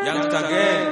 Youngster gang.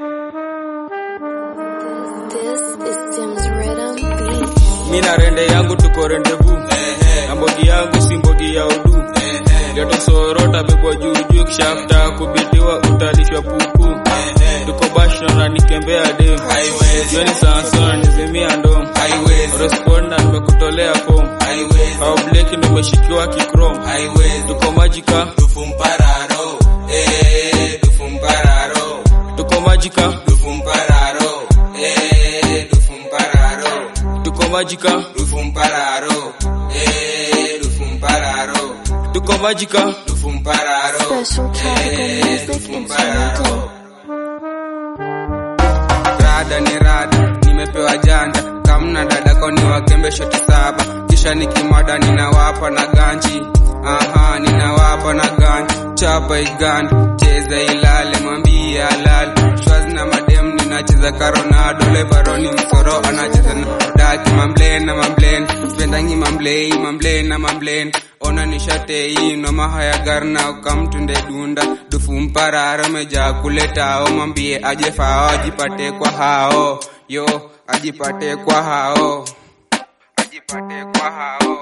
This is Tim's Rhythm Beat. Mi na rende yangu tuko rendevu na mbogi yangu si mbogi ya udu geto sorota bebwa juujuu kishafta kubitiwa utalishwa pupu tuko bashna na nikembea dem jioni sansona nizimia ndom responda nimekutolea fom au bleki ndo umeshikiwa kikrom tuko majika Dufumpararo, eh, dufumpararo, tuko majika dufumpararo, eh, dufumpararo, tuko majika dufumpararo, eh, dufumpararo, tuko majika dufumpararo, Special tropical eh, music dufumpararo. instrumental. Rada ni rada, nimepewa janja kamna dada koni wakembe shoti saba, kisha nikimada ninawapa na ganji Aha, ninawapa na ganji chapa igandi cheza ilale mwambie alale shwaz na madem ninacheza karonado levaroni msoro anacheza na daki mamblen na mamblen spendangi mamblei mamblen na mamblen ona nishatei noma haya garna ukamtunde dunda dufu mpararo meja kuletao mwambie aje fao ajipate kwa hao yo ajipate kwa hao ajipate kwa hao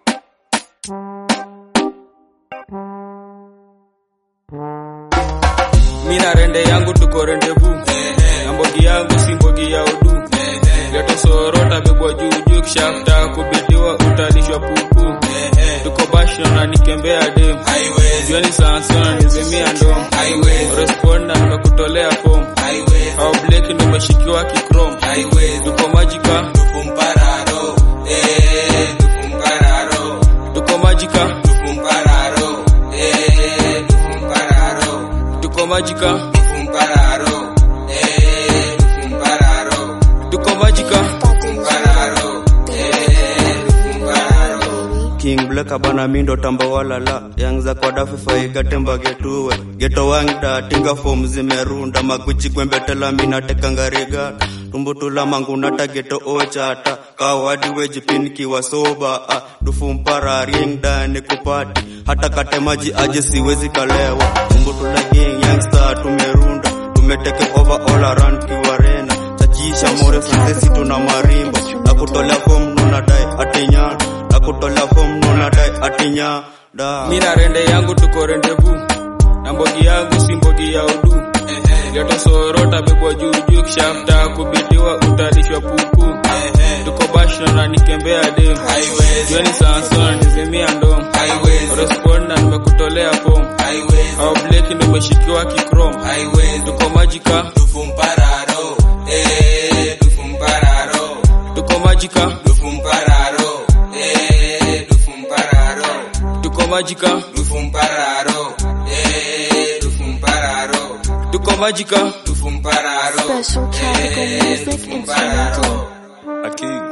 mi na rende yangu tuko rendevu na mbogi yangu si mbogi ya udu geto sorota bebwa juujuu kishafta kubitiwa utalishwa pupu tuko bashna na nikembea dem jioni sansona nizimia ndom responda nimekutolea fom au bleki ndo umeshikiwa kikrom tuko majika Dufumpararo, eh, dufumpararo, tuko majika dufumpararo, eh, dufumpararo, tuko majika dufumpararo, eh, dufumpararo, tuko majika dufumpararo, eh, dufumpararo. King Black abana mindo tamba walala yang za kwa dafe faiga temba getuwe geto wangda tinga form zimerunda makuchi kwembetela mina tekangariga tumbutula mangunata geto ochata kawadi wejipin kiwa soba ah, dufu mpara ring dani kupati hata kate maji aje siwezi kalewa tumbutula gang youngster tumerunda tumeteke over all around kiwarena chachisha more fransesi tuna marimba na kutolea form nuna dai atinya na kutolea form nuna dai atinya da mi na rende yangu tuko rendevu na mbogi yangu si mbogi ya udu geto sorota bebwa juujuu kishafta kubitiwa utalishwa pupu tuko bashna na nikembea dem jioni sansona nizimia ndom responda nimekutolea fom au bleki ndo umeshikiwa kikrom tuko majika Dufumpararo, eh, dufumpararo, tuko majika dufumpararo, eh, dufumpararo, tuko majika dufumpararo, eh, dufumpararo, tuko majika dufumpararo, Special tropical eh, music instrumental. dufumpararo.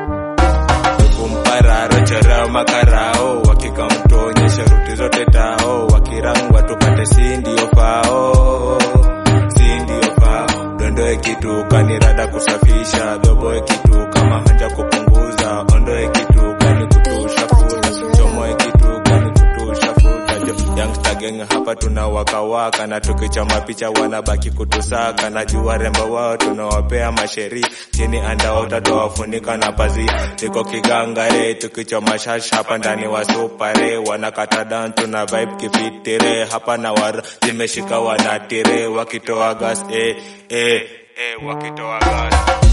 kumpararo chorao makarao wakikamtuonyesha ruti zote tao wakirangwa tupate si ndio fao si ndio fao dondoe kitu kanirada kusafisha dhoboe kitu kama hanja kupunguza ondoe kitu kani kutusha futa chomoe kitu kani kutusha futa jo youngster gang hapa tuna wakawaka na tukichoma picha wanabaki kutusaka na jua rembo wao tunawapea masheri chini andaota towafunika na pazia tiko kigangare tukichoma shash hapa ndani wa supare wanakata dan tuna vibe kifitire hapa na war zimeshika wanatire wakitoa gas eh, eh, eh, wakitoa gas